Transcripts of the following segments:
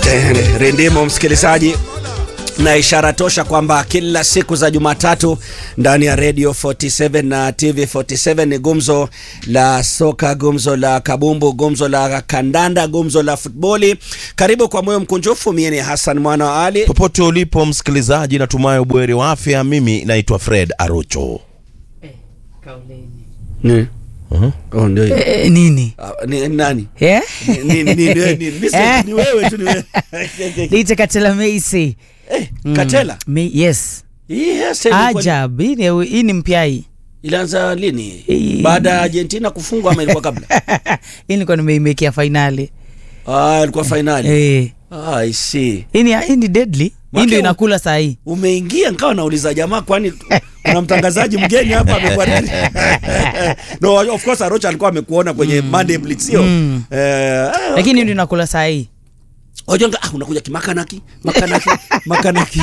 Rindimo msikilizaji, na ishara tosha kwamba kila siku za Jumatatu ndani ya Radio 47 na TV 47 ni gumzo la soka, gumzo la kabumbu, gumzo la kandanda, gumzo la futboli. Karibu kwa moyo mkunjufu, mie ni Hassan mwana wa Ali. Popote ulipo msikilizaji, natumai ubweri wa afya. Mimi naitwa Fred Arocho. Ni. Oh, ndio hiyo. Eh, nini Ah, ni, nani? Eh? Ni, ni, ni, ni, ni, ni, Eh. ni wewe tu ni wewe. Liite Katela Meisi. Eh, Katela. Me, yes. Hii hairstyle ilikuwa- Ajab. Hii ni, hii ni mpya hii. Ilianza lini? Eh. Baada ya Argentina kufungwa ama ilikuwa kabla? hii nilikuwa nimeimekia fainali. Ah, ilikuwa finali. Eh. Ah, I see. Hii ni hii ni deadly. Hii Mwake ndio u- inakula saa hii. Umeingia nikawa nauliza jamaa, kwani kuna mtangazaji mgeni hapa amekuwa nini? no, of course Arocha alikuwa amekuona kwenye Monday Blitz sio? Mm. Eh, ah, Lakini hii ndio inakula saa hii. Ojonga, ah, unakuja kimakanaki makanaki makanaki.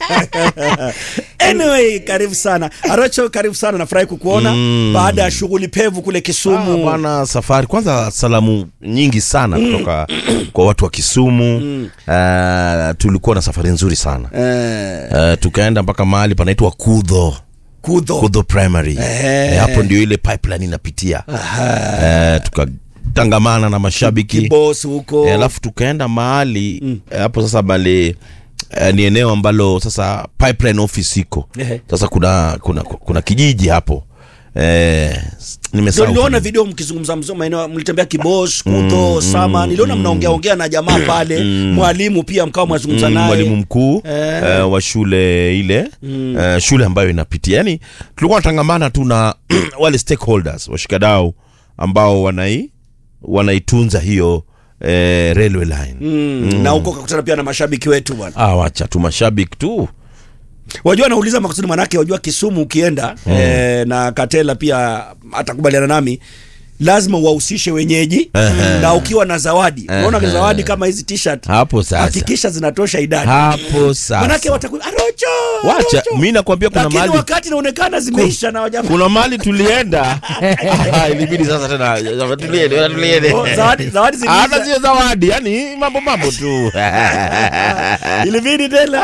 anyway, karibu sana Arocho, karibu sana, nafurahi kukuona Mm. baada ya shughuli pevu kule Ah, Kisumu. bwana safari kwanza, salamu nyingi sana kutoka kwa watu wa Kisumu. Ah, tulikuwa na safari nzuri sana eh, Ah, tukaenda mpaka mahali panaitwa Kudho kudho Kudho Primary. Eh. Eh, hapo ndio ile pipeline inapitia. Eh, tukatangamana na mashabiki kibos huko Eh, alafu tukaenda mahali eh, hapo sasa bale eh, ni eneo ambalo sasa pipeline office iko Ehe. sasa kuna kuna kuna kijiji hapo eh, Ndio nimesahau niliona video mkizungumza mzo maeneo mlitembea Kibos, Kudho, Sama. Niliona mnaongea ongea na jamaa pale, mwalimu pia mkao mwazungumza Mm, naye. mwalimu mkuu Eh. eh, wa shule ile eh, shule ambayo inapitia yani tulikuwa tunatangamana tu na wale stakeholders washikadau ambao wanai wanaitunza hiyo eh, railway line Mm, na huko kakutana pia na mashabiki wetu bwana. ah, wacha tu mashabiki tu Wajua nauliza makusudi manake wajua Kisumu ukienda eh, na Katela pia atakubaliana nami lazima wahusishe wenyeji na ukiwa na zawadi. Unaona zawadi kama hizi t-shirt. hapo sasa Hakikisha zinatosha idadi. hapo sasa Manake watakuwa Arocho. Wacha, Arocho." mi nakwambia kuna Lakini mahali- wakati inaonekana zimeisha na wajamaa. kuna mali tulienda Ah, ilibidi sasa tena tuliende tuliende Oh, zawadi zawadi hata ziliisha. sio zawadi yani mambo mambo tu Ilibidi tena.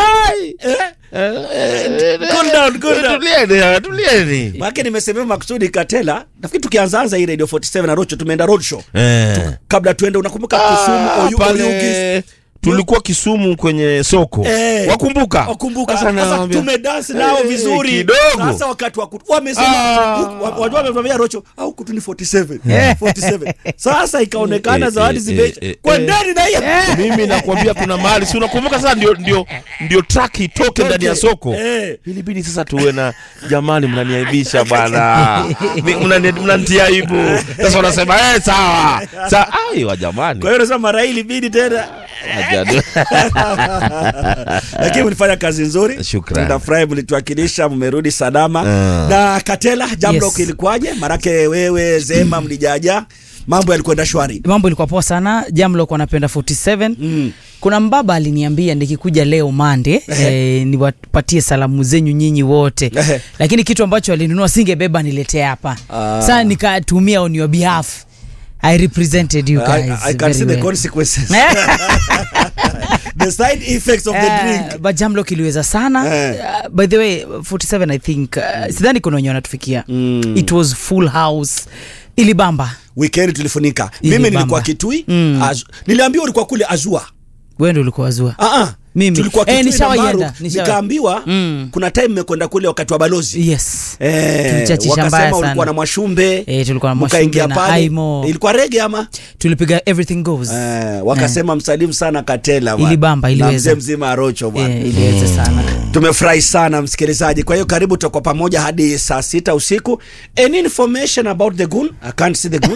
Cool down, cool down. tuliende tuliende Maana nimesemea makusudi Katela. Nafikiri tukianzaanza hii Radio 47 na Rocho tumeenda road show. Eh. Kabla tuende unakumbuka Kisumu Ah, Oyugi pale tulikuwa Kisumu kwenye soko Eh. wakumbuka Wakumbuka Sasa sasa nawaambia- tumedance nao Eh, vizuri kidogo. Sasa wakati wa kutu wamesema Ah. huku- wa- wajua wamevamia Rocho au kutu ni 47 Eh. 47 sasa ikaonekana Eh, zawadi eh, zimeisha eh, eh, kwa eh. ndani na hiyo mimi nakwambia kuna mahali si unakumbuka sasa ndio ndio ndio track itoke ndani ya soko Eh. ilibidi sasa tuwe na jamani mnaniaibisha bwana Mi- mnani- mnanitia aibu sasa unasema eh sawa sa aiwa jamani kwa hiyo nasema mara hii ilibidi tena Ajadu. lakini mlifanya kazi nzuri Shukrani. nafurahi mlituwakilisha mmerudi salama Ah. na Katela jambo Yes. ilikuwaje marake wewe Zema mlijaja mambo yalikwenda shwari Mambo ilikuwa poa sana. Jambo likuwa napenda 47. Mm. Kuna mbaba aliniambia nikikuja leo Mande eh, niwapatie salamu zenyu nyinyi wote Ehe. lakini kitu ambacho alinunua singebeba niletee hapa Ah. sasa nikatumia on your behalf I represented you I, guys I can very see the well. consequences the side effects of the Eh, drink but jamlo kiliweza sana Eh. uh, by the way 47 i think uh, sidhani kuna wenye wanatufikia Mm. it was full house ilibamba weekend tulifunika Ili mimi bamba. nilikuwa kitui Mm. Azu- niliambiwa ulikuwa kule azua wewe ndio ulikuwa wazua Ah, ah. Mimi. tulikuwa Eh, kitui na nishawaienda, Maru, nishawa- nikaambiwa Mm. kuna time mmekwenda kule wakati wa balozi yes Eh, Tulichachisha mbaya wakasema sana. ulikuwa na mwashumbe Eh, tulikuwa na mkaingia Mwashumbe na pale Aimo. ilikuwa rege ama tulipiga everything goes eh, wakasema msalimu sana Katela bwana. Ilibamba, na iliweza. mzee mzima Arocho bwana eh, iliweza sana tumefurahi sana msikilizaji kwa hiyo karibu tutakuwa pamoja hadi saa sita usiku any information about the goon i can't see the goon